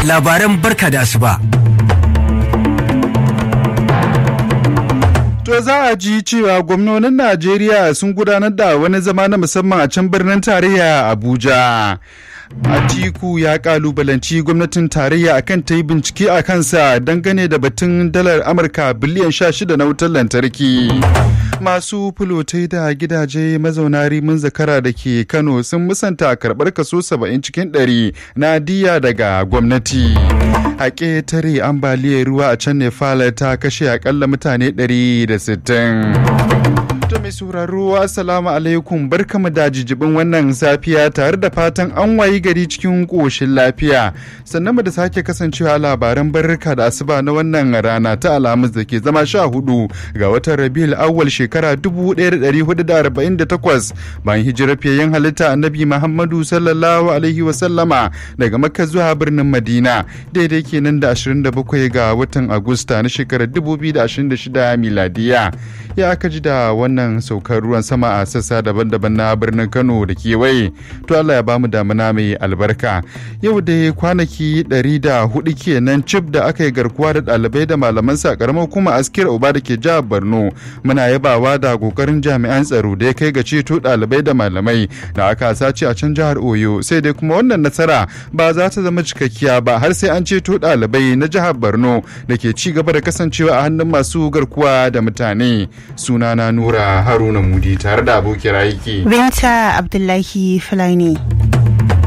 labaran barka da asuba. To za a ji cewa gwamnonin Najeriya sun gudanar da wani zama na musamman a can birnin tarayya Abuja. Atiku ya kalubalanci gwamnatin tarayya akan ta yi bincike a kansa dangane da batun dalar Amurka biliyan 16 na wutar lantarki. Masu fulotai da gidaje mazauna rimin zakara da ke Kano sun musanta karɓar kaso 70 cikin 100 na diya daga gwamnati. A ƙetare ambaliyar ruwa a can Nepal ta kashe akalla mutane 160. To mai sauraro assalamu alaikum barkamu da jijibin wannan safiya tare da fatan an wayi gari cikin ƙoshin lafiya sannan mu da sake kasancewa labaran barka da asuba na wannan rana ta alhamis da ke zama sha hudu ga watan rabiul awwal shekara 1448 bayan hijirar fiyayyen halitta annabi muhammadu sallallahu alaihi wasallama daga makka zuwa birnin madina daidai kenan da 27 ga watan agusta na shekarar 2026 miladiya ya aka ji da wannan saukar ruwan sama a sassa daban-daban na birnin kano da kewaye to allah ya bamu damuna mai albarka yau da kwanaki 104 kenan cif da aka yi garkuwa da ɗalibai da malaman sa karamar kuma askir uba da ke jihar borno muna yabawa da kokarin jami'an tsaro da ya kai ga ceto ɗalibai da malamai da aka sace a can jihar oyo sai dai kuma wannan nasara ba za ta zama cikakkiya ba har sai an ceto ɗalibai na jihar borno da ke ci gaba da kasancewa a hannun masu garkuwa da mutane sunana nura haruna mudi tare da abokiyar aiki binta abdullahi fulani